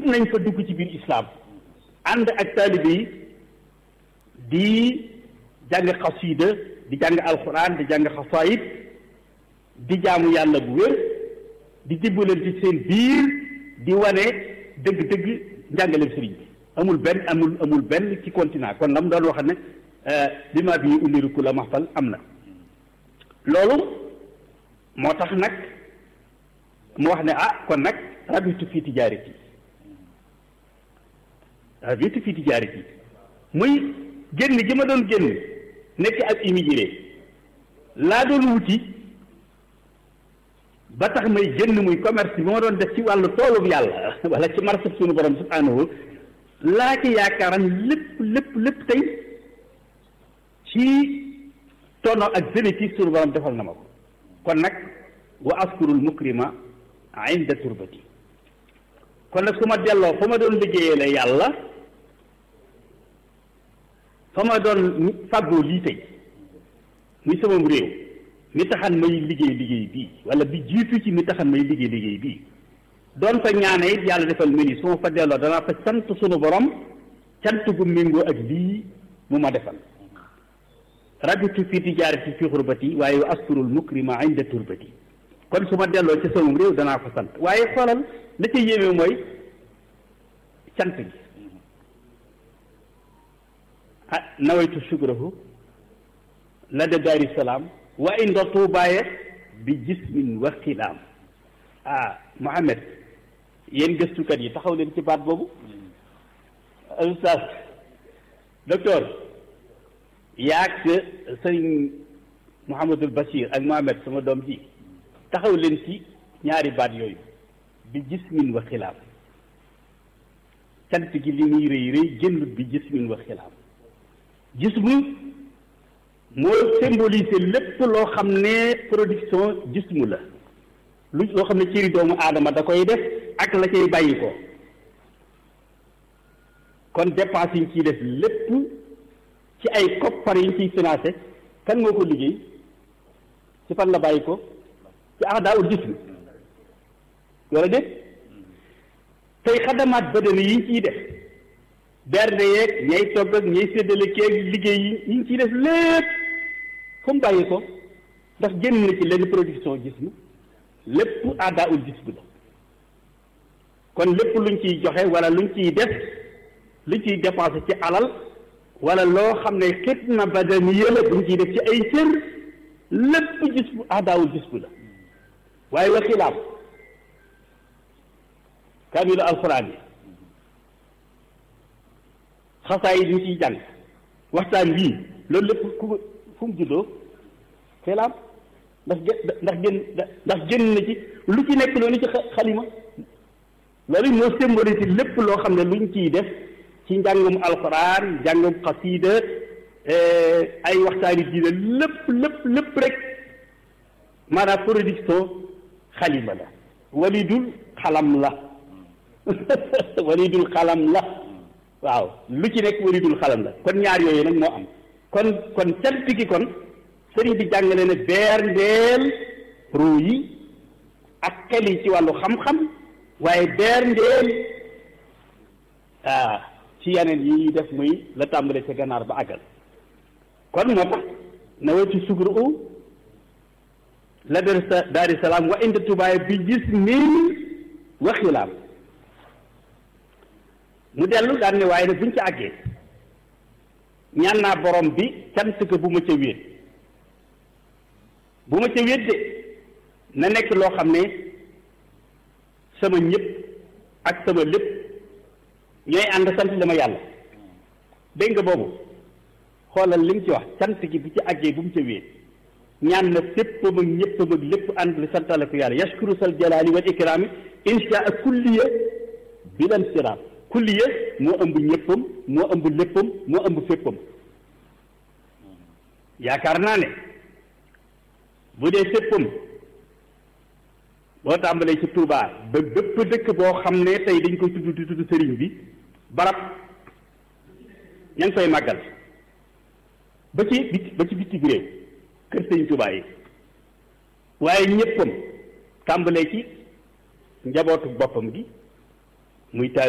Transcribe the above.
nañ fa dugg ci biir islam ànd ak taalibe yi di jàng xasida di jàng alquran di jàng xasaayid di jaamu yàlla bu wér di dimbalante ci seen biir di wane dëgg-dëgg njàngaleem sëriñ bi amul benn amul amul benn ci continent kon lam doon wax ne bi ma bii undiruku la maxfal am na loolu moo tax nag mu wax ne ah kon nag rabitu fii tijaarati rabitu fii tijaarati muy génn gi ma doon génn nekk ak immigré laa doon wuti ba tax may génn muy commerce bi ma doon def ci wàllu toolub yàlla wala ci marché suñu borom subhanahu laa ci yaakaaran lépp lépp lépp tey ci tono ak bénéfice suñu borom defal na ma ko kon nag wa askurul mukrima inda turbati kon nag su ma delloo fa ma doon liggéeyee la yàlla fa ma doon fàggoo lii tey muy sama réew mi taxan may liggéey liggéey bii wala bi jiitu ci mi taxan may liggéey liggéey bii doon fa ñaane it yàlla defal ma ni su ma fa delloo danaa fa sant sunu borom cant gu méngoo ak lii mu ma defal rabitu fi tijaarati fi xurbati waaye askurul mukrima inda turbati kon su ma delloo ci sama réew danaa fa sant waaye xoolal la ca yéeme mooy cant gi ah nawaytu sukrahu la de daari salaam wa inda tuubaaye bi jismin wa xilaam ah Mohamed yéen gëstukat yi taxaw leen ci baat boobu ustaas docteur yaag sëriñ Mouhamadul Bachir ak Mohamed sama doom ji taxaw leen ci ñaari baat yooyu bi jismin wa xilaam cant gi li muy rëy rëy génnut bi jismin wa xilaam jismu moo symboliser lépp loo xam ne production jismu la lu loo xam ne cëri doomu aadama da koy def ak la cay bàyyi ko kon dépense yi ñu ciy def lépp ci ay koppar yi ñu ciy financé kan moo ko liggéey ci fan la bàyyi ko ci ahdaawul jism wala déet tey xadamaat badani yi ñu ciy def bernde yeeg ñay togg ak ñay séddale keeg liggéey yi yi ñu ciy def lépp fu mu bàyyi ko ndax génn na ci lenn production jism lépp ahdaawul jism la kon lépp luñ ciy joxe wala luñ ciy def luñ ciy dépensé ci alal wala loo xam ne xidma badaniya la buñ ciy def ci ay cër lépp gis bu ahdaawul gis bu la waaye wa xilaam kaamilu alxuraan yi xasaa yi ñu ciy jàng waxtaan bii loolu lépp ku fu mu juddoo xilaam ndax ndax gën ndax génn na ci lu ci nekk loolu ci xalima loolu moo symbolise lépp loo xam ne luñ ciy def ci njàngum alxuraan njàngum xasiida ay waxtaani diine lépp lépp lépp rek maanaam production xalima la walidul xalam la walidul xalam la waaw lu ci nekk walidul xalam la kon ñaar yooyu nag moo am kon kon cant gi kon sëriñ bi jàngale ne beer ndeel ruu yi ak xel yi ci wàllu xam-xam waaye beer ndeel ah ci yeneen yi ñuy def muy la tàmbale ca ganaar ba àggal kon moo tax na wetu sugru u la der sa daari salaam wa indi tubaay bi gis min wa xilaam mu dellu daan ne waaye nag buñ ca àggee ñaan naa borom bi cant ko bu ma ca wéet bu ma ca wéet de na nekk loo xam ne sama ñëpp ak sama lépp ñooy ànd sant dama yàlla dégg nga boobu xoolal li mu ci wax sant gi bu ci àggee bu mu ca wéet ñaan na féppam ak ñëppam ak lépp ànd li santale ko yàlla yashkuru sal jalaali wal ikraami insha ak kulliya bilan siraam kulliya moo ëmb ñëppam moo ëmb léppam moo ëmb féppam yaakaar naa ne bu dee féppam boo tàmbalee ci Touba ba bépp dëkk boo xam ne tey dañ koy tudd di tudd sëriñ bi barab ña ngi koy màggal ba ci bit ba ci bitti réew kër sëriñ Touba yi waaye ñëppam tàmbalee ci njabootu boppam gi muy taal